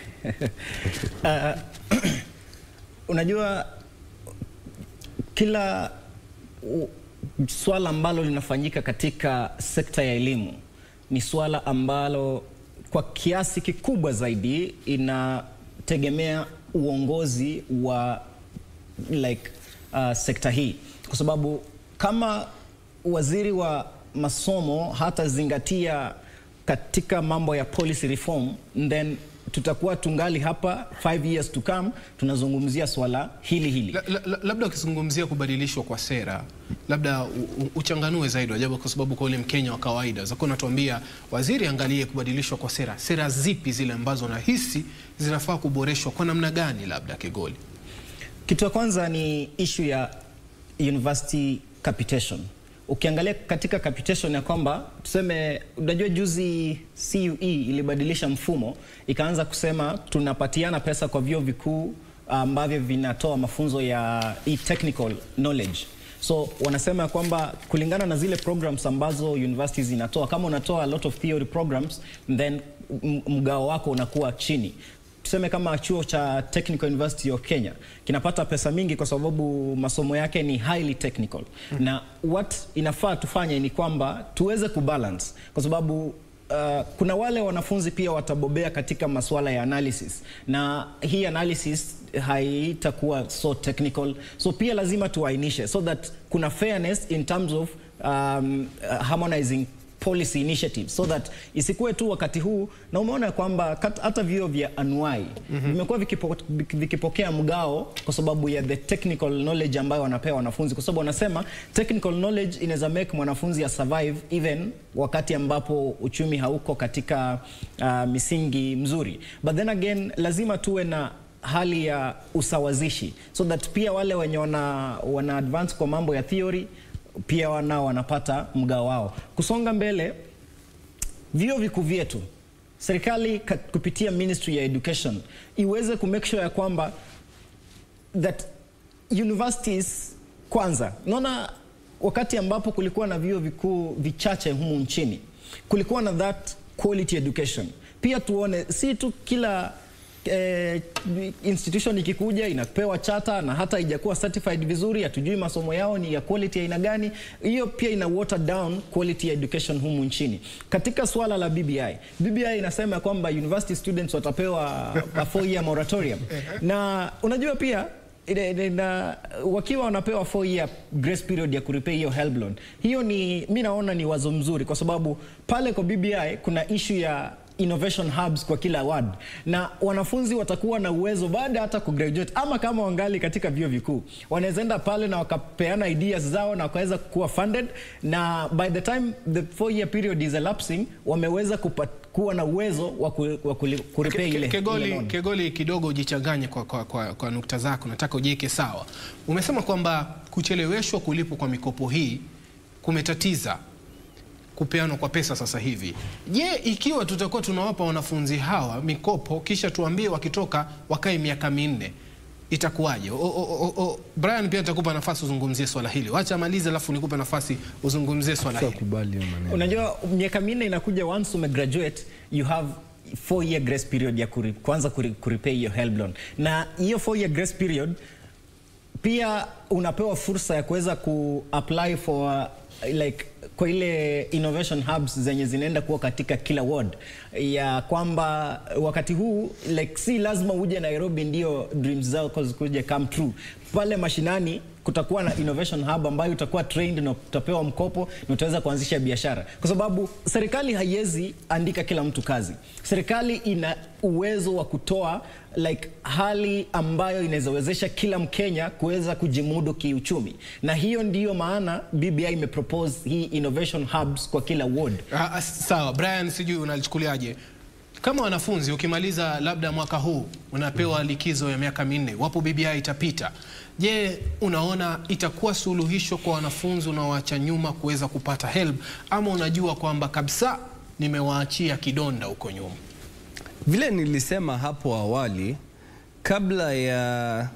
Unajua, kila u- swala ambalo linafanyika katika sekta ya elimu ni swala ambalo kwa kiasi kikubwa zaidi inategemea uongozi wa like uh, sekta hii, kwa sababu kama waziri wa masomo hatazingatia katika mambo ya policy reform then tutakuwa tungali hapa 5 years to come tunazungumzia swala hili hili. La, la, la, labda ukizungumzia kubadilishwa kwa sera, labda u, u, uchanganue zaidi Wajabu, kwa sababu kwa ule Mkenya wa kawaida zakuwa natuambia waziri angalie kubadilishwa kwa sera. Sera zipi zile ambazo nahisi zinafaa kuboreshwa kwa namna gani? Labda Kegoli. Kitu ya kwanza ni issue ya university capitation. Ukiangalia katika capitation ya kwamba tuseme, unajua juzi CUE ilibadilisha mfumo ikaanza kusema tunapatiana pesa kwa vyuo vikuu ambavyo vinatoa mafunzo ya hii technical knowledge So wanasema ya kwamba kulingana na zile programs ambazo universities zinatoa, kama unatoa a lot of theory programs then m- mgao wako unakuwa chini tuseme kama chuo cha Technical University of Kenya kinapata pesa mingi kwa sababu masomo yake ni highly technical mm. na what inafaa tufanye ni kwamba tuweze kubalance kwa sababu Uh, kuna wale wanafunzi pia watabobea katika masuala ya analysis na hii analysis haitakuwa so technical so pia lazima tuainishe so that kuna fairness in terms of um, uh, harmonizing policy initiatives so that isikuwe tu wakati huu na umeona kwamba kat- hata vyuo vya anuai vimekuwa vikipo, vikipokea mgao kwa sababu ya the technical knowledge ambayo wanapewa wanafunzi kwa sababu wanasema technical knowledge inaweza make mwanafunzi ya survive even wakati ambapo uchumi hauko katika uh, misingi mzuri but then again lazima tuwe na hali ya usawazishi so that pia wale wenye wana, wana advance kwa mambo ya theory pia wanao wanapata mgao wao. Kusonga mbele, vyuo vikuu vyetu, serikali ka- kupitia Ministry ya Education iweze ku make sure ya kwamba that universities kwanza, naona wakati ambapo kulikuwa na vyuo vikuu vichache humu nchini, kulikuwa na that quality education. Pia tuone si tu kila eh, institution ikikuja inapewa chata na hata haijakuwa certified vizuri, hatujui masomo yao ni ya quality aina gani. Hiyo pia ina water down quality education humu nchini. Katika swala la BBI, BBI inasema kwamba university students watapewa a four year moratorium na unajua pia ina- ina- ina- wakiwa wanapewa 4 year grace period ya kurepay hiyo HELB loan, hiyo ni mi naona ni wazo mzuri, kwa sababu pale kwa BBI kuna issue ya innovation hubs kwa kila ward na wanafunzi watakuwa na uwezo baada hata kugraduate ama kama wangali katika vyuo vikuu wanaweza enda pale na wakapeana ideas zao na wakaweza kuwa funded na by the time the four year period is elapsing wameweza kupa, kuwa na uwezo wa ku- wa kuli- kurepay Ke- ile, ke- ile Kegoli, loan. Kegoli kidogo ujichanganye kwa, kwa, kwa, kwa nukta zako, nataka ujiweke sawa. Umesema kwamba kucheleweshwa kulipwa kwa mikopo hii kumetatiza kupeanwa kwa pesa sasa hivi. Je, ikiwa tutakuwa tunawapa wanafunzi hawa mikopo kisha tuambie wakitoka wakae miaka minne itakuwaje? O- o- o- o- Brian, pia nitakupa nafasi uzungumzie swala hili. Wacha amalize, alafu nikupe nafasi uzungumzie swala hili. Kubali hiyo maneno. Unajua miaka minne inakuja once umegraduate you have four year grace period ya kuri, kwanza kuri, kurepay hiyo HELB loan na hiyo four year grace period pia unapewa fursa ya kuweza kuapply for uh, like kwa ile innovation hubs zenye zinaenda kuwa katika kila ward ya kwamba wakati huu like si lazima uje Nairobi ndio dreams zako zikuje come true pale mashinani kutakuwa na innovation hub ambayo utakuwa trained na utapewa mkopo na utaweza kuanzisha biashara, kwa sababu serikali haiwezi andika kila mtu kazi. Serikali ina uwezo wa kutoa like hali ambayo inawezawezesha kila Mkenya kuweza kujimudu kiuchumi, na hiyo ndiyo maana BBI imepropose hii innovation hubs kwa kila ward. Ah, ah, sawa Brian, sijui unalichukuliaje kama wanafunzi, ukimaliza labda mwaka huu unapewa likizo ya miaka minne, wapo BBI itapita. Je, unaona itakuwa suluhisho kwa wanafunzi unaoacha nyuma kuweza kupata HELB, ama unajua kwamba kabisa nimewaachia kidonda huko nyuma? Vile nilisema hapo awali kabla ya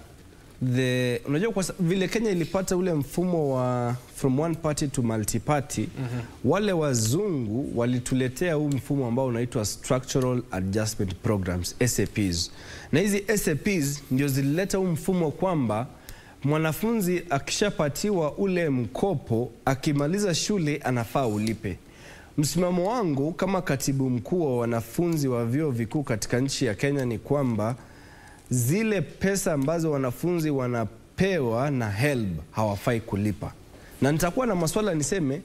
the unajua kwa sa- vile Kenya ilipata ule mfumo wa from one party to multi party wale wazungu walituletea huu mfumo ambao unaitwa structural adjustment programs SAPs, na hizi SAPs ndio zilileta huu mfumo kwamba mwanafunzi akishapatiwa ule mkopo akimaliza shule anafaa ulipe. Msimamo wangu kama katibu mkuu wa wanafunzi wa vyuo vikuu katika nchi ya Kenya ni kwamba zile pesa ambazo wanafunzi wanapewa na HELB hawafai kulipa, na nitakuwa na maswala niseme,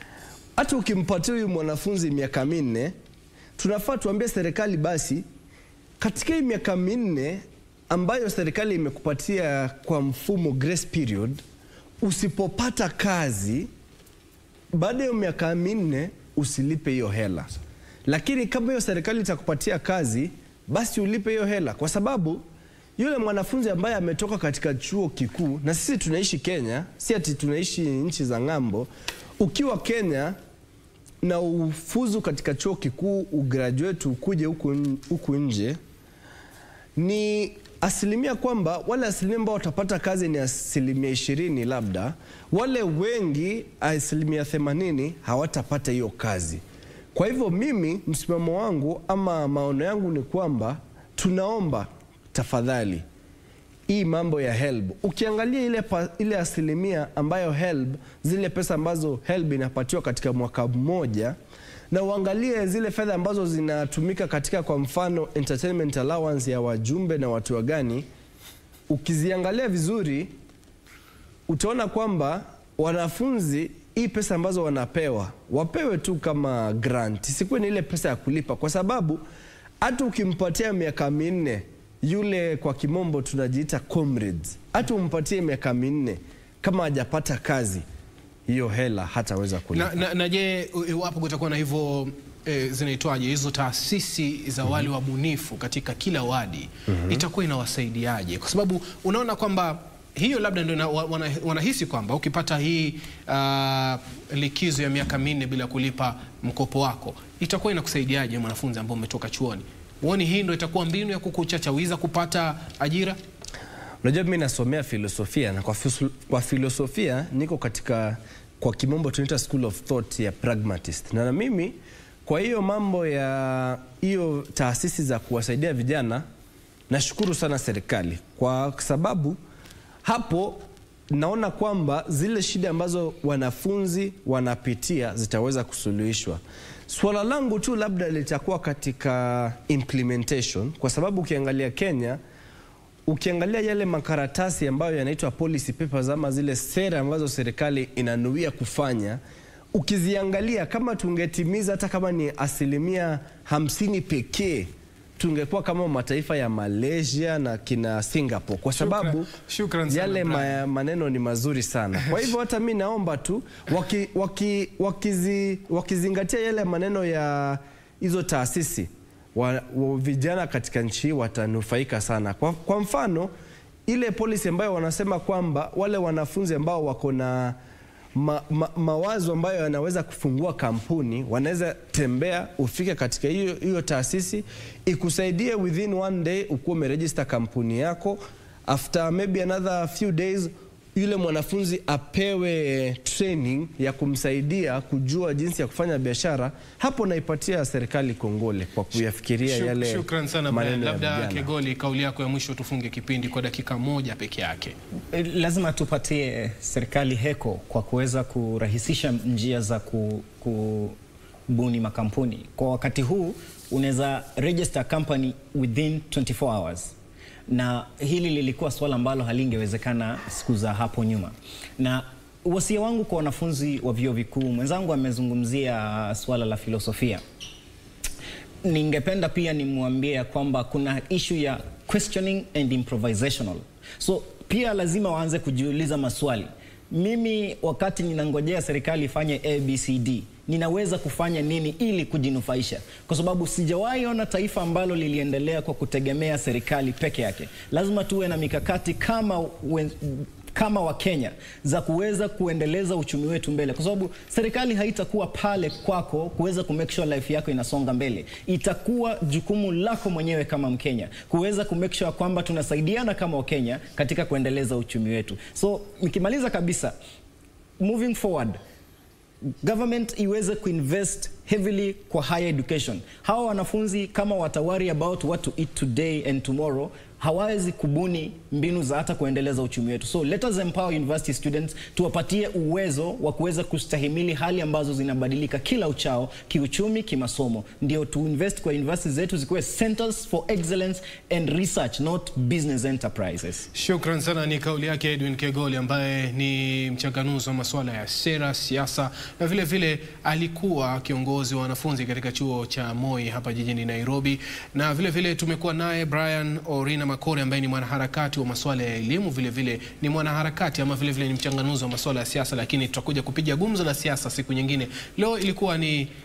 hata ukimpatia huyu mwanafunzi miaka minne, tunafaa tuambie serikali basi, katika hii miaka minne ambayo serikali imekupatia kwa mfumo grace period, usipopata kazi baada ya hiyo miaka minne usilipe hiyo hela, lakini kama hiyo serikali itakupatia kazi, basi ulipe hiyo hela, kwa sababu yule mwanafunzi ambaye ametoka katika chuo kikuu, na sisi tunaishi Kenya, si ati tunaishi nchi za ng'ambo. Ukiwa Kenya na ufuzu katika chuo kikuu, ugraduate, ukuje huku huku nje, ni asilimia kwamba wale asilimia ambao watapata kazi ni asilimia ishirini labda, wale wengi asilimia themanini hawatapata hiyo kazi. Kwa hivyo mimi msimamo wangu ama maono yangu ni kwamba tunaomba tafadhali hii mambo ya HELB ukiangalia ile, pa, ile asilimia ambayo HELB zile pesa ambazo HELB inapatiwa katika mwaka mmoja na uangalie zile fedha ambazo zinatumika katika kwa mfano entertainment allowance ya wajumbe na watu wagani, ukiziangalia vizuri utaona kwamba wanafunzi hii pesa ambazo wanapewa wapewe tu kama grant, isikuwe ni ile pesa ya kulipa, kwa sababu hata ukimpatia miaka minne yule kwa kimombo tunajiita comrades, hata umpatie miaka minne kama hajapata kazi, hiyo hela hataweza kulipa. Na, na, na je, iwapo kutakuwa na hivyo e, zinaitwaje hizo taasisi za wale wabunifu katika kila wadi itakuwa inawasaidiaje? Kwa sababu unaona kwamba hiyo labda ndio ina- wa- wana- wanahisi kwamba ukipata hii ah, likizo ya miaka minne bila kulipa mkopo wako itakuwa inakusaidiaje mwanafunzi ambao umetoka chuoni? Huoni hii ndio itakuwa mbinu ya kukuchachawiza kupata ajira? Unajua, mimi nasomea filosofia na kwa, fisu- kwa filosofia niko katika kwa kimombo tunaita school of thought ya pragmatist, na na mimi kwa hiyo mambo ya hiyo taasisi za kuwasaidia vijana nashukuru sana serikali kwa sababu hapo naona kwamba zile shida ambazo wanafunzi wanapitia zitaweza kusuluhishwa. Swala langu tu labda litakuwa katika implementation, kwa sababu ukiangalia Kenya ukiangalia yale makaratasi ambayo yanaitwa policy papers ama zile sera ambazo serikali inanuia kufanya, ukiziangalia kama tungetimiza hata kama ni asilimia hamsini pekee tungekuwa kama mataifa ya Malaysia na kina Singapore kwa sababu shukran sana, yale Brian. ma, maneno ni mazuri sana. Kwa hivyo hata mi naomba tu waki, waki, wakizi, wakizingatia yale maneno ya hizo taasisi wa, wa, vijana katika nchi hii watanufaika sana. Kwa, kwa mfano ile policy ambayo wanasema kwamba wale wanafunzi ambao wako na ma, ma, mawazo ambayo yanaweza kufungua kampuni wanaweza tembea ufike katika hiyo hiyo taasisi ikusaidie within one day ukuwa umeregister kampuni yako after maybe another few days yule mwanafunzi apewe training ya kumsaidia kujua jinsi ya kufanya biashara. Hapo naipatia serikali kongole kwa kuyafikiria Shuk- yale Shukran sana Brian. maneno ya Labda vijana. Kegoli, kauli yako ya mwisho tufunge kipindi kwa dakika moja peke yake. Eh, Lazima tupatie serikali heko kwa kuweza kurahisisha njia za ku, kubuni makampuni. Kwa wakati huu unaweza register company within 24 hours na hili lilikuwa swala ambalo halingewezekana siku za hapo nyuma, na wasia wangu kwa wanafunzi wa vyuo vikuu, mwenzangu amezungumzia swala la filosofia ningependa pia nimwambie ya kwamba kuna issue ya questioning and improvisational so pia lazima waanze kujiuliza maswali mimi wakati ninangojea serikali ifanye abcd ninaweza kufanya nini ili kujinufaisha kwa sababu sijawahi ona taifa ambalo liliendelea kwa kutegemea serikali peke yake lazima tuwe na mikakati kama wen, kama Wakenya za kuweza kuendeleza uchumi wetu mbele, kwa sababu serikali haitakuwa pale kwako kuweza ku make sure life yako inasonga mbele. Itakuwa jukumu lako mwenyewe kama Mkenya kuweza ku make sure kwamba tunasaidiana kama Wakenya katika kuendeleza uchumi wetu. So nikimaliza kabisa, moving forward government iweze kuinvest heavily kwa higher education. Hawa wanafunzi kama watawari about what to eat today and tomorrow hawawezi kubuni mbinu za hata kuendeleza uchumi wetu. So let us empower university students, tuwapatie uwezo wa kuweza kustahimili hali ambazo zinabadilika kila uchao, kiuchumi, kimasomo. Ndio tu invest kwa university zetu zikuwe centers for excellence and research, not business enterprises. Shukran sana. Ni kauli yake Edwin Kegoli ambaye ni mchanganuzi wa masuala ya sera, siasa na vile vile alikuwa kiongozi wa wanafunzi katika chuo cha Moi hapa jijini Nairobi, na vile vile tumekuwa naye Brian Orina Makore ambaye ni mwanaharakati wa masuala ya elimu, vile vile ni mwanaharakati ama vile vile ni mchanganuzi wa masuala ya siasa, lakini tutakuja kupiga gumzo la siasa siku nyingine. Leo ilikuwa ni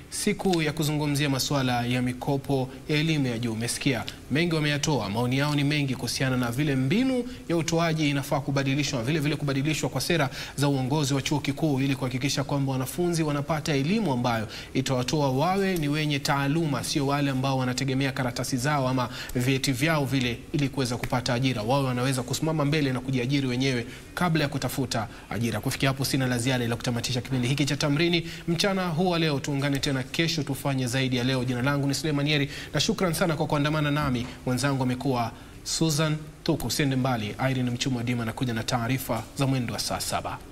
siku ya kuzungumzia masuala ya mikopo ya elimu ya juu. Umesikia mengi wameyatoa, maoni yao ni mengi kuhusiana na vile mbinu ya utoaji inafaa kubadilishwa, vile vile kubadilishwa kwa sera za uongozi wa chuo kikuu ili kuhakikisha kwamba wanafunzi wanapata elimu ambayo itawatoa wawe ni wenye taaluma, sio wale ambao wanategemea karatasi zao ama vyeti vyao vile ili kuweza kupata ajira. Wawe wanaweza kusimama mbele na kujiajiri wenyewe kabla ya kutafuta ajira. Kufikia hapo, sina la ziada ila kutamatisha kipindi hiki cha Tamrini mchana huu wa leo. Tuungane tena kesho tufanye zaidi ya leo. Jina langu ni Suleiman Yeri na shukran sana kwa kuandamana nami. Mwenzangu amekuwa Susan Thuku. Usiende mbali, Irene Mchuma Dima anakuja na taarifa za mwendo wa saa saba.